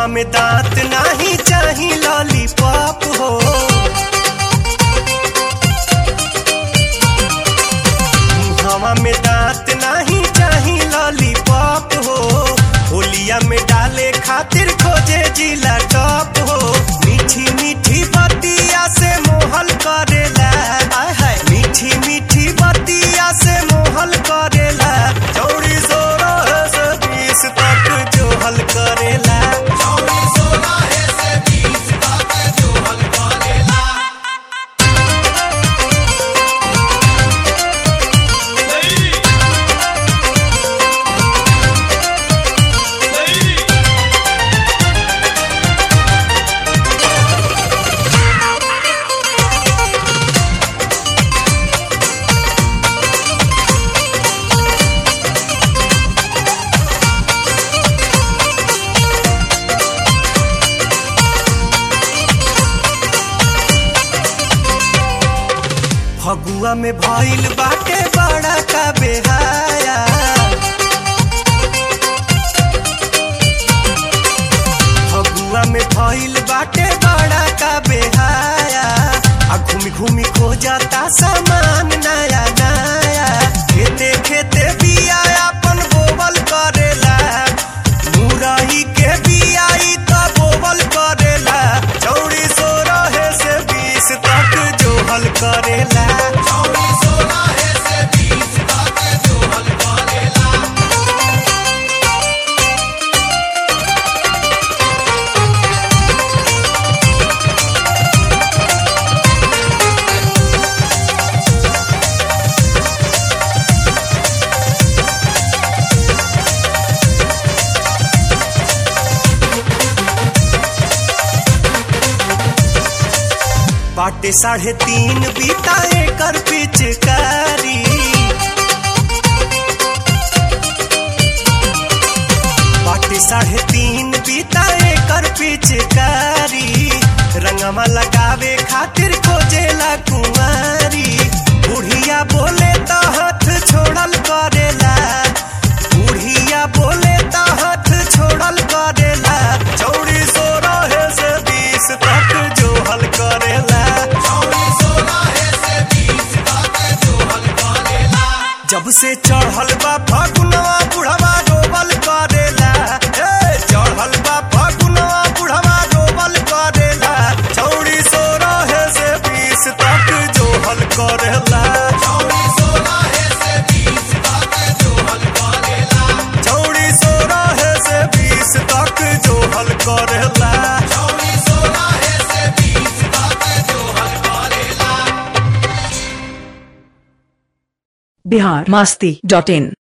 मुहवा में दांत नाही चाही लॉलीपॉप हो मुहवा में दांत नाही चाही लॉलीपॉप हो होलिया में डाले खातिर खोजे जिला टॉप हो मीठी मीठी बतिया से मोहल करेला हाय हाय मीठी मीठी बतिया से मोहल करेला चौड़ी सोलह से बीस तक जो हल करेला फगुआ में भइल बाटे बड़ा का बेहाया फगुआ में भइल बाटे बड़ा का बेहाया आ घूमी घूमी खो जाता सामान नया नया खेते खेते बिया अपन बोवल करेला मुरई के बियाई त बोवल करेला चौड़ी सो रहे से बीस तक जो हल करेला बाटे साढ़े तीन बीता एकर पिचकारी बाटे साढ़े तीन बीता एकर पिचकारी रंगमा लगावे खातिर खोजेला कुंवारी बुढ़िया बोले तो हाथ छोड़ल करेला बुढ़िया बोले तो हाथ छोड़ल करेला चौड़ी सो रहे से बीस तक जो हल करेला जब से चढ़ल बा फगुनवा बुढ़वा डोबल करेला ए चढ़ल बा फगुनवा बुढ़वा डोबल करेला चौड़ी सो रहे से बीस तक जो हल करेला चौड़ी सो रहे से बीस तक जो हल करेला बिहार मास्ती डॉट इन